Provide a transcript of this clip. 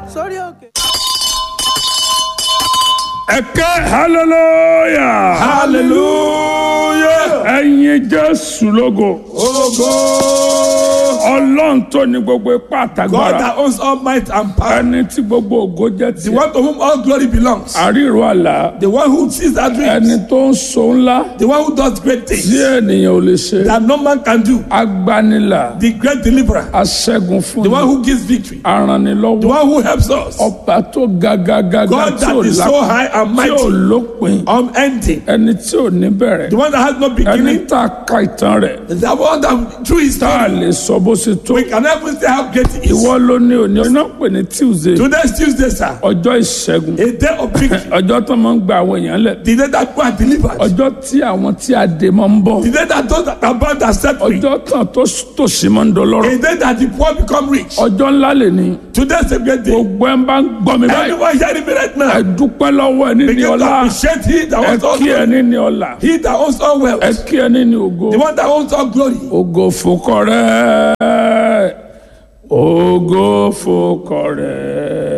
sórí òkè. ẹ̀kẹ́ hallelujah hallelujah ẹ̀yin jésù lógo ogo ọlọ́run tó ní gbogbo ipá God àtàgbára that owns all might and power ẹni tí gbogbo ògo jẹ́ the tiẹ̀ one to whom all glory belongs àríro àlá the one who sees our ẹni dreams tó ń so ńlá the one who does great tí things ènìyàn ò lè ṣe that no man can do agbanilà the great deliverer aṣẹ́gun fún the one ni who gives victory the aranilọ́wọ́ one who helps us ọba tó ga ga ga ga God tí that ò is so lápá high and tí ò mighty lópin unending ẹni tí ò ní bẹ̀rẹ̀ the one that has no ẹni beginning tá a ka ìtàn rẹ̀ the one that through his tá a story lè sọ bó ṣe tó we can even say how great he is ìwọ ló ní òní ọ̀nà pè ní tuesday today's Tuesday sir ọjọ́ ìṣẹ́gun a day of victory ọjọ́ tó máa ń gba àwọn èèyàn lẹ̀ the day that God delivered ọjọ́ tí àwọn tí a dè máa ń bọ̀ the day that those that are bound are set free ọjọ́ tán tó tòṣì máa ń dọlọ́rọ̀ a day that the poor become rich ọjọ́ ńlá lè ní today's a great day gbogbo ẹ̀ ń bá ń gbọ́ mi báyìí anyone hearing me right ẹ now dúpẹ́ lọ́wọ́ ẹ níní begin to ọlá appreciate he that ẹ owns all kí ẹ glory níní ọlá he that owns all wealth ẹ kí ẹ níní ògo the one that owns all glory ògo fòkọ rẹ ògo fòkọ rẹ.